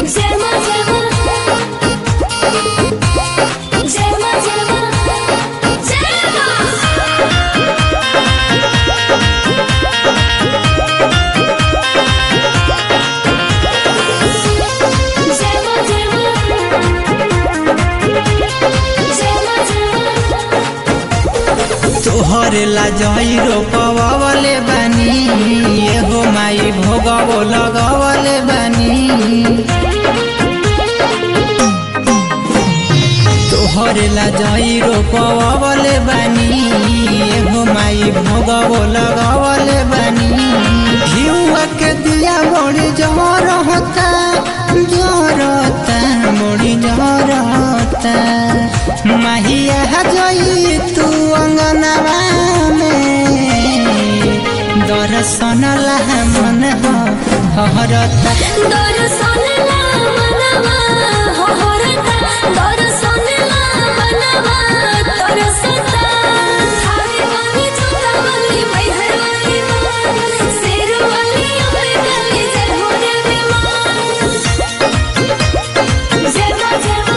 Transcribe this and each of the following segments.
Zema, zema. Zema, zema. Zema. Zema, zema. Zema, zema. तोहरे ला जई रोपवले बानी एगो माई भोगवो लगवले बानी तोहरे ला जई रोपवले बानी एगो माई भोगवो लगवले बानी घिउआ के दिया बड़ी जहर होता जरता बड़ी जहर होता माहिया जई तू अंगनवा में दर्शन ला मन हो हरता दर्शनला मनवा होहरता दर्शनला मनवा तरसता थारे वाली चुकावली मैहरवाली मान शेरवाली अमर गली जय हो रे विमान जयमा जयमा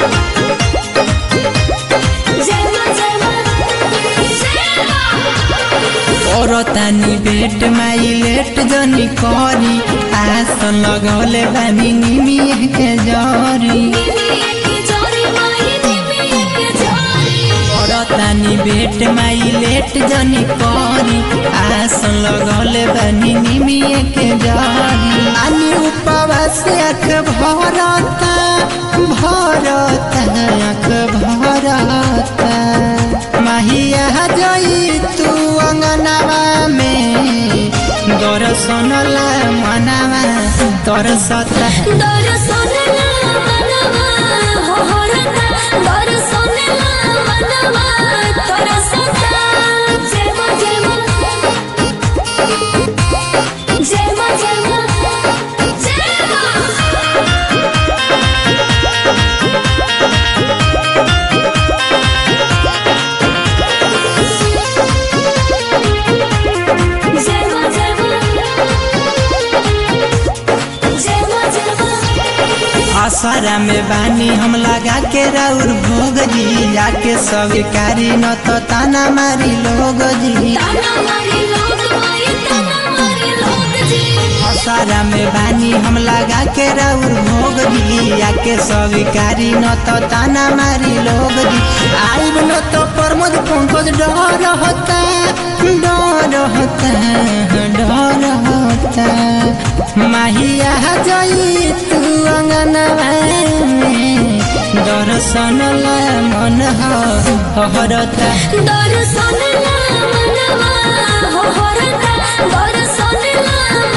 जयमा जयमा जयमा औरतानी बेट माई लेट जनी करी आस लगौले बानी निमिया के जरी औरतानी बेट माई लेट जनी करी आस लगौले बानी निमिया के जरी आनी उपवास आँख भरता भरता आँख भरता माहिया जई तू अंगनवा में दर्शन ला मनवा तरसता आसारा में बानी हम लगा के राउर भोग जी जाके स्वीकारी न तो ताना मारी लोग जी आसारा में बानी हम लगा के राउर भोग जी जाके स्वीकारी न तो ताना मारी लोग जी आइब न तो प्रमोद पंकज डर होता डर होता डर होता माहिया जई तू अंगनवा में दर्शन ला मन हो हरता दर्शनला मनवा होहरता दर्शनला